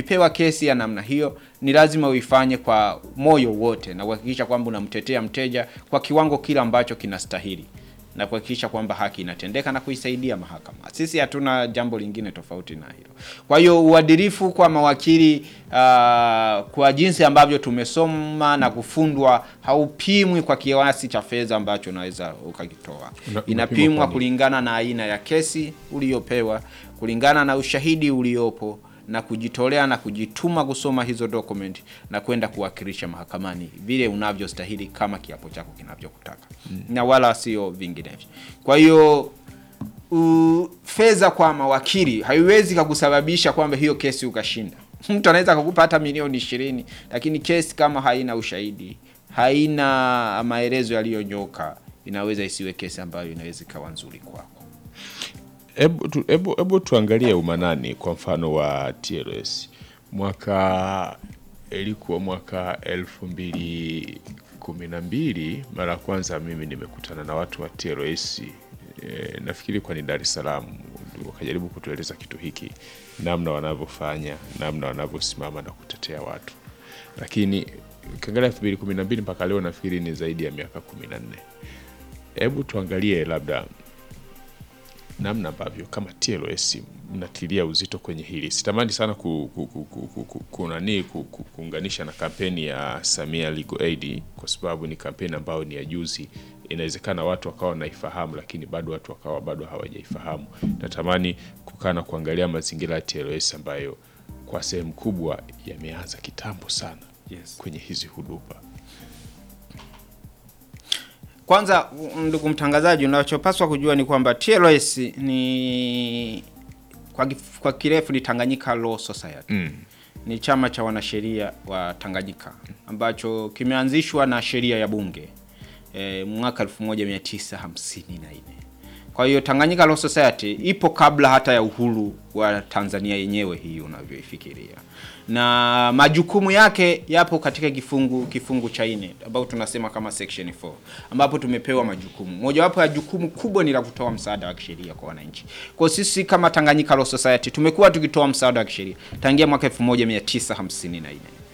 ukipewa kesi ya namna hiyo ni lazima uifanye kwa moyo wote na kuhakikisha kwamba unamtetea mteja kwa kiwango kile ambacho kinastahili na kuhakikisha kwamba haki inatendeka na kuisaidia mahakama. Sisi hatuna jambo lingine tofauti na hilo. Kwa hiyo uadilifu kwa mawakili uh, kwa jinsi ambavyo tumesoma na kufundwa haupimwi kwa kiasi cha fedha ambacho unaweza ukakitoa. Una- unapimwa Inapimwa kwa nini? kulingana na aina ya kesi uliyopewa, kulingana na ushahidi uliopo na kujitolea na kujituma kusoma hizo document na kwenda kuwakilisha mahakamani vile unavyostahili kama kiapo chako kinavyokutaka na wala sio vinginevyo. Kwa hiyo u- fedha kwa mawakili haiwezi kakusababisha kwamba hiyo kesi ukashinda. Mtu anaweza kukupa hata milioni ishirini, lakini kesi kama haina ushahidi, haina maelezo yaliyonyoka, inaweza isiwe kesi ambayo inaweza ikawa nzuri kwako. Hebu tu, hebu- hebu tuangalie umanani kwa mfano wa TLS mwaka ilikuwa mwaka elfu mbili kumi na mbili mara ya kwanza mimi nimekutana na watu wa TLS e, nafikiri kwa ni Dar es Salaam wakajaribu kutueleza kitu hiki namna wanavyofanya namna wanavyosimama na kutetea watu lakini ukiangalia elfu mbili kumi na mbili mpaka leo nafikiri ni zaidi ya miaka kumi na nne hebu tuangalie labda namna ambavyo kama TLS mnatilia uzito kwenye hili. Sitamani sana ku, ku, ku, ku, ku, ku, kunani ku, ku, kuunganisha na kampeni ya Samia Legal Aid kwa sababu ni kampeni ambayo ni ya juzi. Inawezekana watu wakawa wanaifahamu, lakini bado watu wakawa bado hawajaifahamu. Natamani kukaa na kuangalia mazingira ya TLS ambayo kwa sehemu kubwa yameanza kitambo sana Yes. kwenye hizi huduma. Kwanza ndugu mtangazaji, unachopaswa kujua ni kwamba TLS ni kwa, kif- kwa kirefu ni Tanganyika Law Society Mm. ni chama cha wanasheria wa Tanganyika ambacho kimeanzishwa na sheria ya bunge e, mwaka 1954. Kwa hiyo Tanganyika Law Society ipo kabla hata ya uhuru wa Tanzania yenyewe hii unavyoifikiria, na majukumu yake yapo katika kifungu kifungu cha nne ambao tunasema kama section 4 ambapo tumepewa majukumu. Mojawapo ya jukumu kubwa ni la kutoa msaada wa kisheria kwa wananchi. Kwa hiyo sisi kama Tanganyika Law Society tumekuwa tukitoa msaada wa kisheria tangia mwaka 1954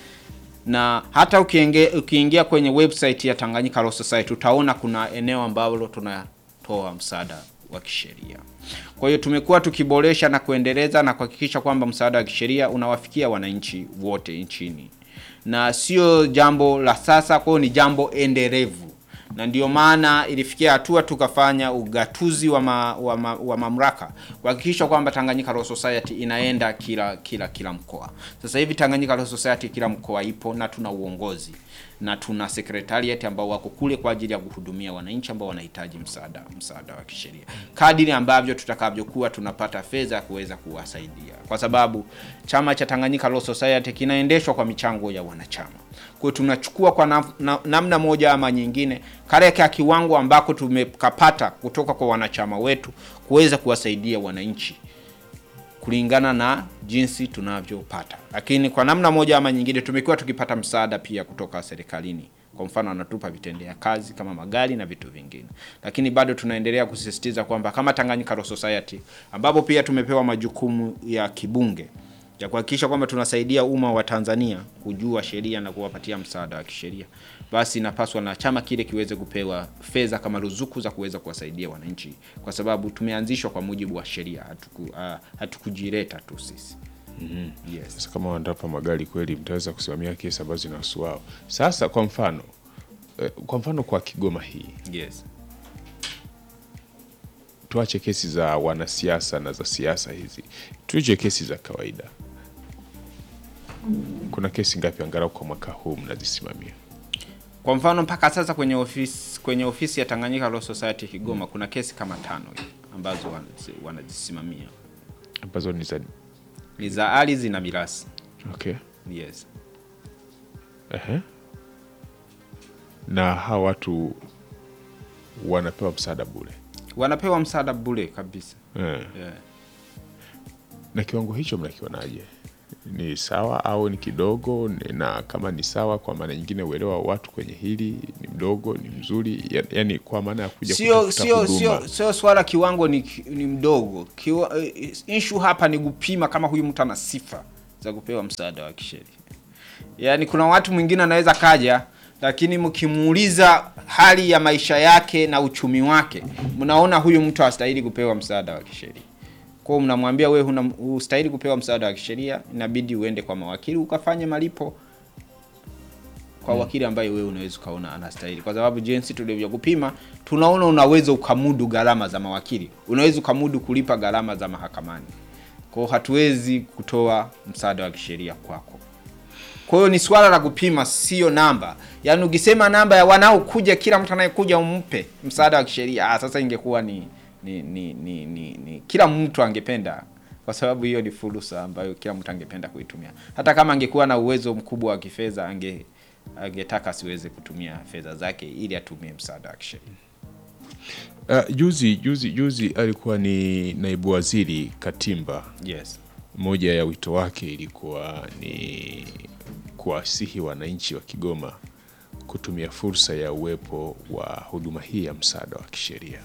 na hata ukiingia, ukiingia kwenye website ya Tanganyika Law Society utaona kuna eneo ambalo tunatoa msaada wa kisheria. Kwa hiyo tumekuwa tukiboresha na kuendeleza na kuhakikisha kwamba msaada wa kisheria unawafikia wananchi wote nchini, na sio jambo la sasa, kwa hiyo ni jambo endelevu na ndio maana ilifikia hatua tukafanya ugatuzi wa, ma, wa, ma, wa mamlaka kuhakikisha kwamba Tanganyika Law Society inaenda kila kila kila mkoa. Sasa hivi Tanganyika Law Society kila mkoa ipo na tuna uongozi na tuna secretariat ambao wako kule kwa ajili ya kuhudumia wananchi ambao wanahitaji msaada msaada wa kisheria, kadiri ambavyo tutakavyokuwa tunapata fedha ya kuweza kuwasaidia, kwa sababu chama cha Tanganyika Law Society kinaendeshwa kwa michango ya wanachama. Kwa hiyo tunachukua kwa nam, na, namna moja ama nyingine kale ka kiwango ambako tumekapata kutoka kwa wanachama wetu kuweza kuwasaidia wananchi kulingana na jinsi tunavyopata, lakini kwa namna moja ama nyingine tumekuwa tukipata msaada pia kutoka serikalini. Kwa mfano, anatupa vitendea kazi kama magari na vitu vingine, lakini bado tunaendelea kusisitiza kwamba kama Tanganyika Law Society ambapo pia tumepewa majukumu ya kibunge ya kuhakikisha kwamba tunasaidia umma wa Tanzania kujua sheria na kuwapatia msaada wa kisheria, basi inapaswa na chama kile kiweze kupewa fedha kama ruzuku za kuweza kuwasaidia wananchi, kwa sababu tumeanzishwa kwa mujibu wa sheria, hatuku, uh, hatukujileta tu sisi. Yes. Sasa kama wanatapa magari kweli, mtaweza kusimamia kesi ambazo zinahusu wao. Sasa kwa mfano eh, kwa mfano kwa Kigoma hii Yes. tuache kesi za wanasiasa na za siasa hizi, tuje kesi za kawaida. Kuna kesi ngapi angalau kwa mwaka huu mnazisimamia? Kwa mfano mpaka sasa kwenye ofisi kwenye ofisi ya Tanganyika Law Society Kigoma kuna kesi kama tano hivi ambazo wanazi- wanazisimamia ambazo ni za ni za ardhi na mirasi. okay. Yes. Ehe. na hawa watu wanapewa msaada bure Wanapewa msaada bure kabisa. eh. Yeah. na kiwango hicho mnakionaje? Ni sawa au ni kidogo? Ni- Na kama ni sawa, kwa maana nyingine, uelewa wa watu kwenye hili ni mdogo, ni mzuri, ya- yani kwa maana ya kuja Sio kutafuta sio huduma. sio sio swala kiwango ni, ni mdogo. Kiwa, issue hapa ni kupima kama huyu mtu ana sifa za za kupewa msaada wa kisheria. Yaani kuna watu mwingine anaweza kaja, lakini mkimuuliza hali ya maisha yake na uchumi wake, mnaona huyu mtu hastahili kupewa msaada wa kisheria. Kwa hiyo mnamwambia wewe huna hustahili kupewa msaada wa kisheria, inabidi uende kwa mawakili ukafanye malipo kwa wakili ambaye wewe unaweza ukaona anastahili, kwa sababu jinsi tulivyokupima, tunaona unaweza ukamudu gharama za mawakili, unaweza ukamudu kulipa gharama za mahakamani. Kwa hiyo hatuwezi kutoa msaada wa kisheria kwako. Kwa hiyo ni swala la kupima, sio namba. Yaani ukisema namba ya wanaokuja, kila mtu anayekuja umpe msaada wa kisheria, ah, sasa ingekuwa ni ni, ni, ni, ni, ni kila mtu angependa, kwa sababu hiyo ni fursa ambayo kila mtu angependa kuitumia. Hata kama angekuwa na uwezo mkubwa wa kifedha, ange angetaka asiweze kutumia fedha zake ili atumie msaada wa kisheria. Uh, juzi juzi juzi alikuwa ni naibu waziri Katimba. Yes. Moja ya wito wake ilikuwa ni kuwasihi wananchi wa Kigoma kutumia fursa ya uwepo wa huduma hii ya msaada wa kisheria.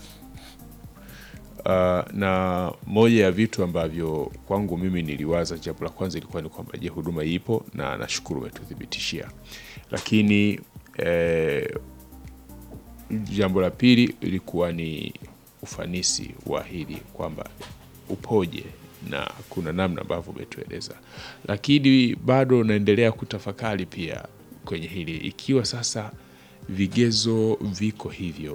Uh, na moja ya vitu ambavyo kwangu mimi niliwaza, jambo la kwanza ilikuwa ni kwamba je, huduma ipo, na nashukuru umetuthibitishia, lakini eh, jambo la pili ilikuwa ni ufanisi wa hili kwamba upoje na kuna namna ambavyo umetueleza, lakini bado naendelea kutafakari pia kwenye hili, ikiwa sasa vigezo viko hivyo,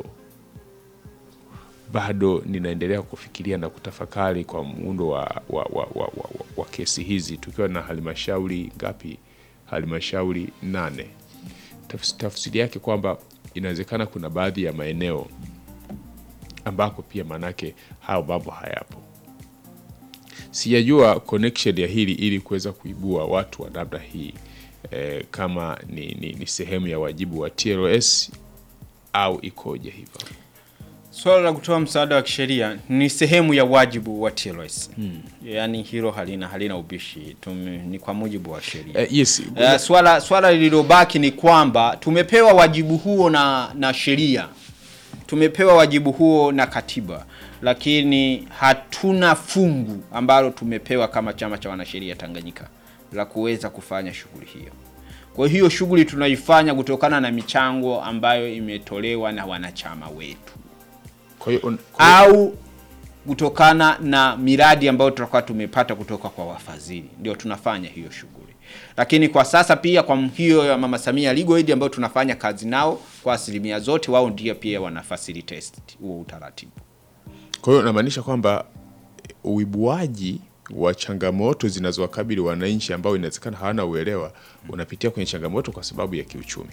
bado ninaendelea kufikiria na kutafakari kwa muundo wa, wa, wa, wa, wa, wa, wa kesi hizi tukiwa na halmashauri ngapi? Halmashauri nane. Tafs- Tafsiri yake kwamba inawezekana kuna baadhi ya maeneo ambako pia manake hayo mambo hayapo. Sijajua connection ya hili ili kuweza kuibua watu wa namna hii eh, kama ni, ni, ni sehemu ya wajibu wa TLS au ikoje hivyo? Swala la kutoa msaada wa kisheria ni sehemu ya wajibu wa TLS. Yaani hilo halina halina ubishi. Tume, ni kwa mujibu wa sheria. Eh, yes. Eh, swala swala lililobaki ni kwamba tumepewa wajibu huo na na sheria, tumepewa wajibu huo na katiba, lakini hatuna fungu ambalo tumepewa kama chama cha wanasheria Tanganyika la kuweza kufanya shughuli hiyo. Kwa hiyo shughuli tunaifanya kutokana na michango ambayo imetolewa na wanachama wetu Kwa hiyo un- kwa hiyo- au kutokana na miradi ambayo tutakuwa tumepata kutoka kwa wafadhili, ndio tunafanya hiyo shughuli. Lakini kwa sasa pia kwa hiyo ya Mama Samia Legal Aid ambayo tunafanya kazi nao kwa asilimia zote, wao ndio pia wana facilitate huo utaratibu. Kwa hiyo namaanisha kwamba uibuaji wa changamoto zinazowakabili wananchi ambao inawezekana hawana uelewa unapitia kwenye changamoto kwa sababu ya kiuchumi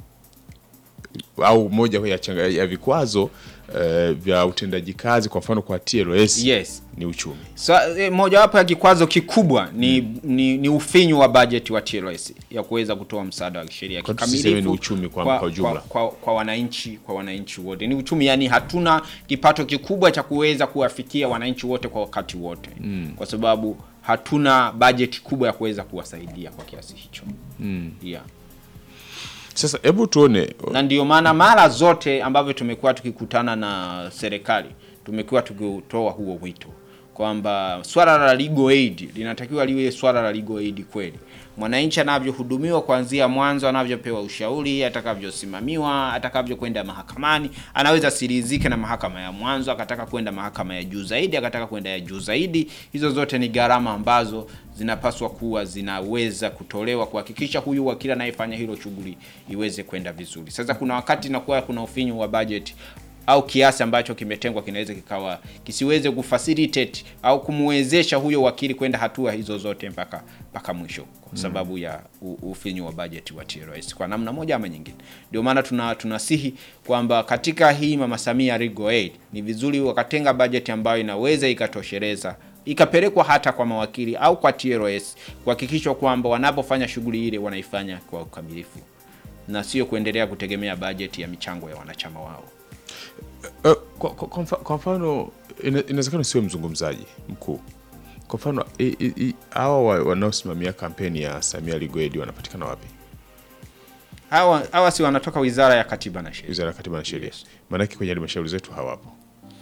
au moja ya, changa, ya vikwazo eh, vya utendaji kazi kwa mfano kwa TLS Yes. ni uchumi. So, e, mojawapo ya kikwazo kikubwa ni, ni, ni ufinyu wa bajeti wa TLS ya kuweza kutoa msaada wa kisheria Kwa tusiseme ni kikamilifu uchumi kwa- kwa, kwa ujumla. kwa, kwa, kwa wananchi kwa wananchi wote ni uchumi, yani hatuna kipato kikubwa cha kuweza kuwafikia wananchi wote kwa wakati wote kwa sababu hatuna bajeti kubwa ya kuweza kuwasaidia kwa kiasi hicho yeah. Sasa hebu tuone na ndio maana mara zote ambavyo tumekuwa tukikutana na serikali tumekuwa tukitoa huo wito kwamba swala la legal aid linatakiwa liwe swala la legal aid kweli. Mwananchi anavyohudumiwa kuanzia mwanzo, anavyopewa ushauri, atakavyosimamiwa, atakavyokwenda mahakamani, anaweza sirizike na mahakama ya mwanzo, akataka kwenda mahakama ya juu zaidi, akataka kwenda ya juu zaidi. Hizo zote ni gharama ambazo zinapaswa kuwa zinaweza kutolewa kuhakikisha huyu wakili anayefanya hilo shughuli iweze kwenda vizuri. Sasa kuna wakati inakuwa kuna ufinyu wa budget au kiasi ambacho kimetengwa kinaweza kikawa kisiweze kufacilitate au kumwezesha huyo wakili kwenda hatua hizo zote mpaka mpaka mwisho kwa sababu ya u- ufinyu wa bajeti wa TLS kwa namna moja ama nyingine. Ndio maana tuna tunasihi kwamba katika hii Mama Samia Legal Aid ni vizuri wakatenga bajeti ambayo inaweza ikatosheleza ikapelekwa hata kwa mawakili au kwa TLS kuhakikishwa kwamba wanapofanya shughuli ile wanaifanya kwa ukamilifu na sio kuendelea kutegemea bajeti ya michango ya wanachama wao. Uh, kwa, kwa, kwa mfa- kwa mfano ina- inawezekana sio mzungumzaji mkuu. Kwa mfano i- i- i- hawa wa- wanaosimamia kampeni ya Samia Legal Aid wanapatikana wapi? Hawa hawa si wanatoka Wizara ya Katiba na Sheria. Wizara ya Katiba na Sheria. Yes. Maanake kwenye halmashauri zetu hawapo.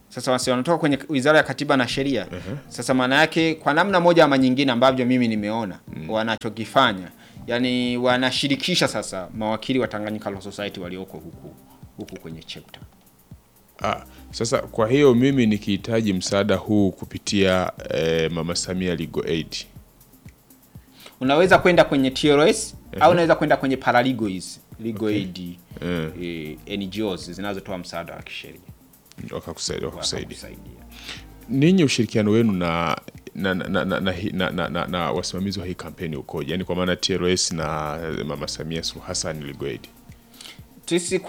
Sasa wasi wanatoka kwenye Wizara ya Katiba na Sheria. Sasa maana yake kwa namna moja ama nyingine ambavyo mimi nimeona wanachokifanya, yani wanashirikisha sasa mawakili wa Tanganyika Law Society walioko huku huku kwenye chapter. Ah, sasa kwa hiyo mimi nikihitaji msaada huu kupitia eh, Mama Samia Legal Aid Unaweza kwenda kwenye TLS au unaweza kwenda kwenye paralegal hizi legal aid Eh. eh, NGOs zinazotoa msaada wa kisheria wakakusaidia wakakusaidia. Wakakusaidia. Ninyi ushirikiano wenu na na, na, na, na, na, na, na, na wasimamizi wa hii kampeni ukoje? Yaani kwa maana TLS na Mama Samia Suluhu Hassan Legal Aid. Sisi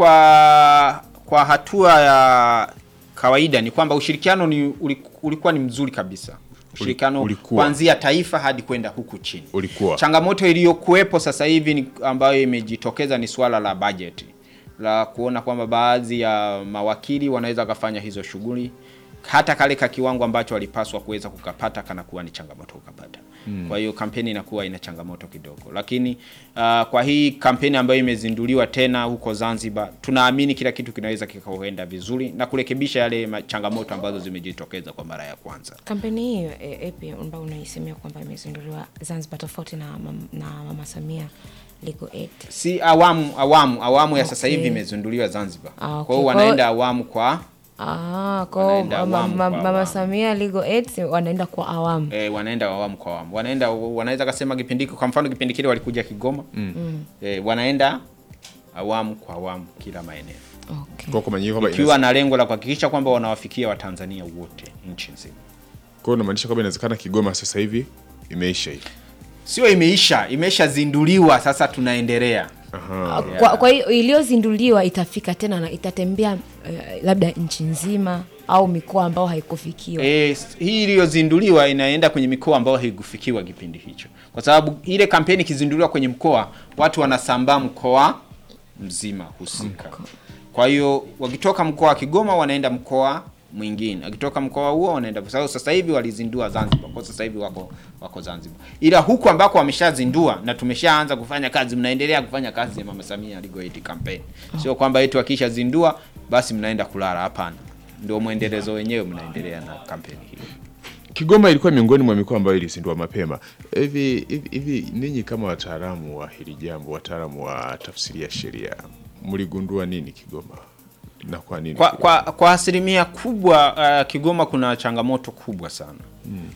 kwa kwa hatua ya kawaida ni kwamba ushirikiano ni uliku- ulikuwa ni mzuri kabisa. Ushirikiano ulikuwa. kuanzia taifa hadi kwenda huku chini. Ulikuwa. Changamoto iliyokuwepo sasa hivi ni ambayo imejitokeza ni swala la bajeti la kuona kwamba baadhi ya mawakili wanaweza kufanya hizo shughuli hata kale ka kiwango ambacho walipaswa kuweza kukapata kanakuwa ni changamoto kukapata. Kwa hiyo kampeni inakuwa ina changamoto kidogo, lakini uh, kwa hii kampeni ambayo imezinduliwa tena huko Zanzibar, tunaamini kila kitu kinaweza kikaenda vizuri na kurekebisha yale ma- changamoto ambazo zimejitokeza kwa mara ya kwanza. Kampeni hiyo e, epi ambayo unaisemea kwamba imezinduliwa Zanzibar tofauti na, mam- na Mama Samia Legal Aid. si awamu awamu awamu ya sasa Okay. hivi imezinduliwa Zanzibar. Ah, okay. Kwa hiyo Kwa wanaenda hiyo- awamu kwa Ah, kwa Wanaenda ma, ma, awamu ma, kwa Mama awamu. Samia Legal Aid si wanaenda kwa awamu. eh, wanaenda awamu kwa awamu. Wanaenda wanaweza kasema kipindi kwa mfano kipindi kile walikuja Kigoma. Eh, wanaenda awamu kwa awamu kila maeneo. Okay. Kwa kwa maana kwamba Ikiwa na lengo la kuhakikisha kwamba wanawafikia Watanzania wote nchi nzima. kwa hiyo unamaanisha kwamba inawezekana Kigoma sasa hivi imeisha hii. Sio imeisha, imeshazinduliwa sasa tunaendelea. Ah, Kwa, kwa hiyo iliyozinduliwa itafika tena na itatembea eh, labda nchi nzima au mikoa ambao haikufikiwa. E, hii iliyozinduliwa inaenda kwenye mikoa ambayo haikufikiwa kipindi hicho, kwa sababu ile kampeni ikizinduliwa kwenye mkoa, watu wanasambaa mkoa mzima husika. Kwa hiyo wakitoka mkoa wa Kigoma wanaenda mkoa mwingine, wakitoka mkoa huo wanaenda, kwa sababu sasa hivi walizindua Zanzibar, kwa sasa hivi wako wako Zanzibar, ila huku ambako wameshazindua na tumeshaanza kufanya kazi, mnaendelea kufanya kazi ya Mama Samia Legal Aid campaign. Sio kwamba eti wakishazindua basi mnaenda kulala, hapana. Ndio mwendelezo wenyewe, mnaendelea na kampeni hiyo. Kigoma ilikuwa miongoni mwa mikoa ambayo ilizindua mapema. Hivi hivi hivi ninyi kama wataalamu wa hili jambo, wataalamu wa tafsiri ya sheria, mligundua nini Kigoma? Na kwa nini? Kwa, Kigoma? kwa, kwa asilimia kubwa uh, Kigoma kuna changamoto kubwa sana mm.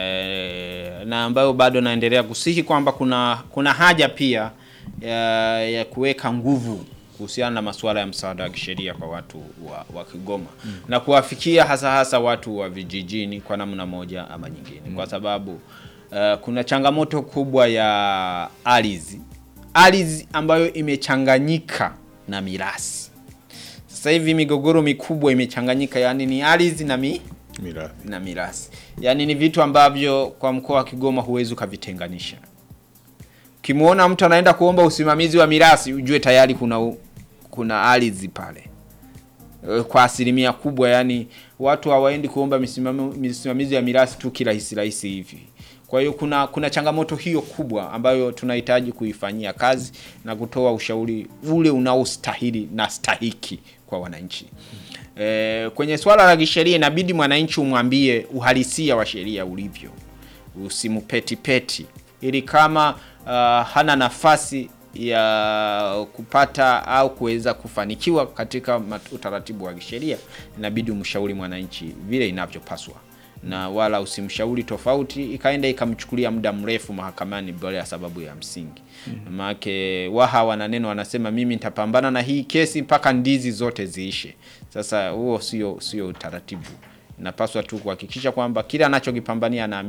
E, na ambayo bado naendelea kusihi kwamba kuna kuna haja pia ya, ya kuweka nguvu kuhusiana na masuala ya msaada wa kisheria kwa watu wa, wa Kigoma mm. na kuwafikia hasa hasa watu wa vijijini kwa namna moja ama nyingine mm. kwa sababu uh, kuna changamoto kubwa ya ardhi ardhi ambayo imechanganyika na mirasi sasa hivi migogoro mikubwa imechanganyika, yani ni ardhi na mi, Mirathi. na mirasi, yani ni vitu ambavyo kwa mkoa wa Kigoma huwezi ukavitenganisha. Ukimwona mtu anaenda kuomba usimamizi wa mirasi, ujue tayari kuna u- kuna ardhi pale Eh, kwa asilimia kubwa, yani watu hawaendi kuomba misimamo- misimamizi ya mirasi tu kirahisi rahisi hivi. Kwa hiyo kuna kuna changamoto hiyo kubwa ambayo tunahitaji kuifanyia kazi na kutoa ushauri ule unaostahili na stahiki kwa wananchi. E, kwenye swala la kisheria inabidi mwananchi umwambie uhalisia wa sheria ulivyo, usimupetipeti ili kama uh, hana nafasi ya kupata au kuweza kufanikiwa katika mat- utaratibu wa kisheria, inabidi umshauri mwananchi vile inavyopaswa na wala usimshauri tofauti ikaenda ikamchukulia muda mrefu mahakamani bila ya sababu ya msingi. Maanake waha wana neno wanasema, mimi nitapambana na hii kesi mpaka ndizi zote ziishe. Sasa huo sio sio utaratibu. Inapaswa tu kuhakikisha kwamba kile anachokipambania na